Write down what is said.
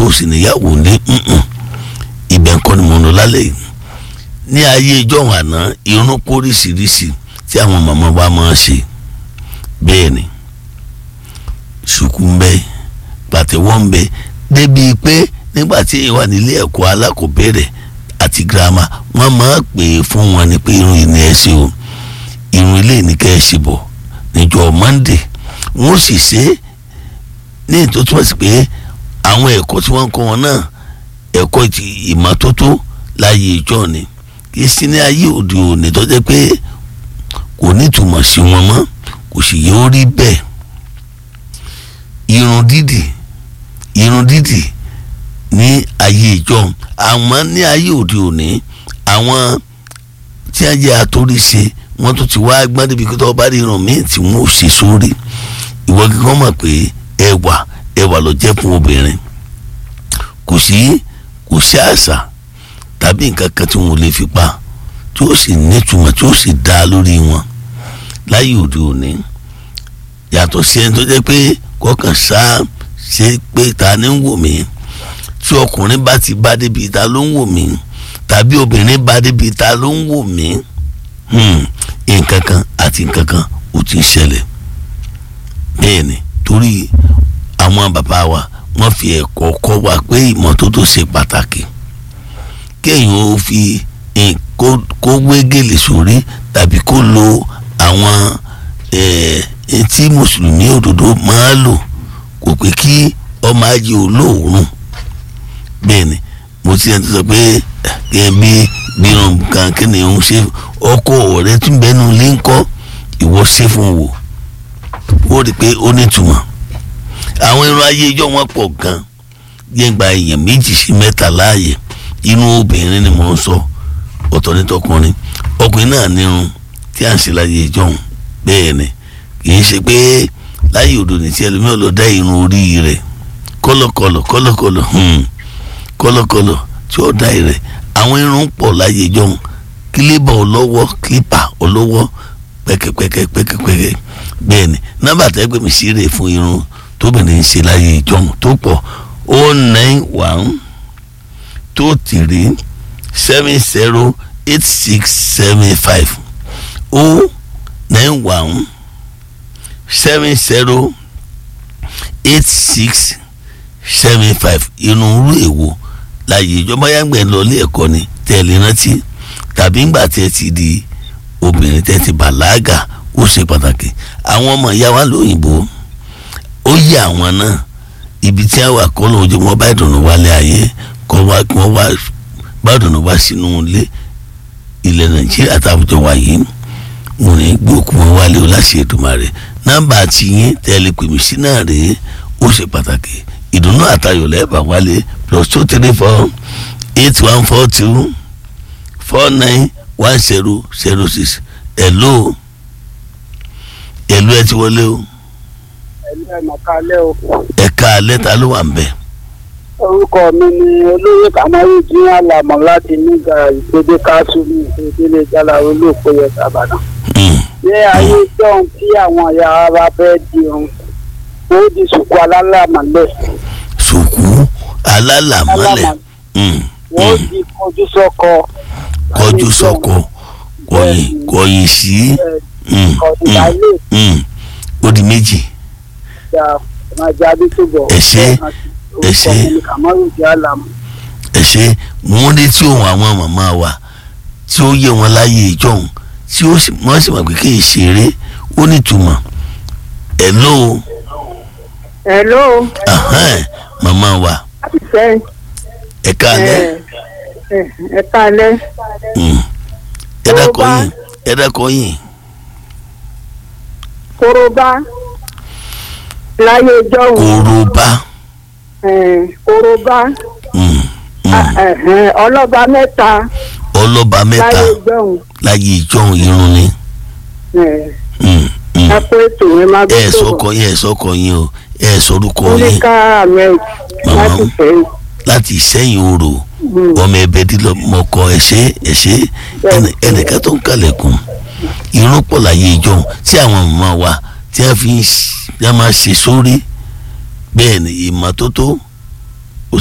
tó sì níyàwó ní ibẹ̀ ń kọ́ ni mo ń lọ lálẹ́ yìí ní ayé ìjọ́hún àná irun póríṣiríṣi tí àwọn màmá wa máa ń ṣe bẹ́ẹ̀ ni ṣùkú ń bẹ pàtẹ́wọ́ ń bẹ débi pé nígbà tí èèyàn wà nílé ẹ̀kọ́ alákọ̀ọ́bẹ̀rẹ̀ àti girama wọ́n máa pè é fún wọn ni pé irun yìí ni ẹ ṣe o irun ilé ní kẹ́ ẹ ṣe bọ̀ níjọ́ Monday wọ́n sì ṣe é ní ètò túmọ̀ sí pé àwọn ẹ̀kọ́ tí wọ́n ń kọ́ wọn náà ẹ̀kọ́ ti ìmọ́tótó láyé ìjọ ni kì í sí ní ayé òde òní tó jẹ́ pé kò ní ìtumọ̀ sí wọn mọ́ kò sì yẹ ó rí bẹ́ẹ̀ irun dídì irun dídì ní ayé ìjọ àmọ́ ní ayé òde òní àwọn tí wọ́n jẹ́ àtòríṣe wọ́n tún ti wá gbọ́n débi kí tó bá rí irun míì tí wọ́n ò ṣe sórí ìwọ kíkọ́ mọ̀ pé ẹwà ẹwà ló jẹ́ fún obìnrin kò sí kò sí àṣà tàbí nǹkan kan tí wọn ò lè fi pa tí ó sì nítumọ̀ tí ó sì dá lórí wọn láyé òde òní yàtọ̀ sí ẹni tó jẹ́ pé kọ́kàn sá ṣe pé ta ni ń wò mí tí ọkùnrin bá ti bá débi ta ló ń wò mí tàbí obìnrin bá débi ta ló ń wò mí nǹkan kan àti nǹkan kan ó ti ń ṣẹlẹ̀ bẹ́ẹ̀ ni torí àwọn bàbá wa wọ́n fi ẹ̀kọ́ kọ́ wa pé ìmọ́tótó ṣe pàtàkì kéèyàn ó fi kó wégele sórí tàbí kó lo àwọn tí mùsùlùmí òdodo máa lò kò pé kí ọmọ ajé olóòórùn bẹ́ẹ̀ ni mo ti ẹni tó sọ pé kẹ́ bí gbìyànjú kan kí ni òun ṣe ọkọ ọ̀rẹ́ tún bẹ́nu lé ń kọ́ ìwọ ṣe fún wò ó rí i pé ó nítumọ̀ àwọn irun ayé ijó wọn pọ̀ gan gbẹ̀ngbà èèyàn méjì sí mẹ́ta láàyè inú obìnrin ni mò ń sọ ọ̀tọ̀ ní tọkùnrin ọkùnrin náà nírun tí à ń ṣe láyé ijó bẹ́ẹ̀ ni kì í ṣe pé láyé òdo ní tí ẹlòmíràn lọ dá irun orí rẹ̀ kọ́lọ̀kọ́lọ̀ kọ́lọ̀kọ́lọ̀ kọ́lọ̀kọ́lọ̀ tí ó dá rẹ̀ àwọn irun pọ̀ láyé ijó kílíbà ọlọ́wọ́ kílípà ọlọ́wọ́ pẹ́kẹ́pẹ́kẹ́ pẹ́kẹ́pẹ́kẹ́ bẹ́ẹ̀ ni nọ́mbà tẹ́gbẹ́ mi sí rè fún irun tóbìnrin ṣe láyé ìjọhún tó pọ̀ o nine one two three seven zero eight six seven five o nine one seven zero eight six seven five irun rú èwo láyé ìjọba yàgbẹ́ lọ ilé ẹ̀kọ́ ni tẹ̀lé rántí tàbí ńgbà tẹ́ ti di obìnrin tẹ́ ti bàlágà ó ṣe pàtàkì àwọn ọmọ ìyá wa lóyìnbó ó yẹ àwọn náà ibi tí a wà kọ́ lóun jẹ́ wọ́n bá ìdùnnú wálé ayé kọ́ wá kí wọ́n wá bá ìdùnnú wá sínú ilé ilẹ̀ nàìjíríà táwùjọ wà yìí mo ní gbókù wọn wálé o láṣẹ Èdùmàrè nọ́mbà àti yín tẹ́lẹ̀ pè mí sí náà rèé ó ṣe pàtàkì ìdùnnú àtayọ̀ lẹ́ẹ̀bà wálé plus two three four eight one four two four nine one zero zero six hello hello ẹ ti wọlé o ẹ̀lú ẹ̀mọ̀ kalẹ́ o. ẹ̀ka lẹ́tà ló wà ń bẹ̀. orúkọ mi ni olóyè kamaru jín àlàmọ́ láti nígbà ìpèdè káàtó ní ìpèdè jálá olóòpó yẹn sábàdàn. ní ayé jọ́hún tí àwọn ìyá wa fẹ́ di ohun ó di sùkú alálàmọ́lẹ̀. sùkú alálàmọ́lẹ̀ wọ́n di kọjú sọ́kọ. kọjú sọ́kọ kọ̀yìn kọ̀yìn sí kọ̀yìn láìlè. ó di méjì ẹ ṣé ẹ ṣé ẹ ṣé wọ́n ní tí òun àwọn màmá wa tí ó yẹ wọn láyé ìjọhún tí ó sì wọ́n sì mọ̀ pé kí n ṣeré ó nítumọ̀ hello. hello. màmá wa ṣe ẹ káalẹ́. ẹ káalẹ́. ẹ dákọ yín ẹ dákọ yín. koroba láyé jọ́hún. koroba. koroba. ọlọ́ba mẹ́ta. ọlọ́ba mẹ́ta láyé jọ́hún. láyé ìjọhún irun ni. ẹ kó ètò ẹ má gbé ẹ sọkọ yín ẹ sọkọ yín o ẹ sọrúkọ yín oníkà ahmed láti fẹ́. láti sẹ́yìn orò ọmọ ẹbẹ dílọ mọkọ ẹṣẹ ẹṣẹ ẹnìkan tó ń kalẹ̀kùn irun pọ̀ láyé ìjọhún tí àwọn màmá wa tí a fi ń máa ṣe sórí bẹ́ẹ̀ ni ìmọ́tótó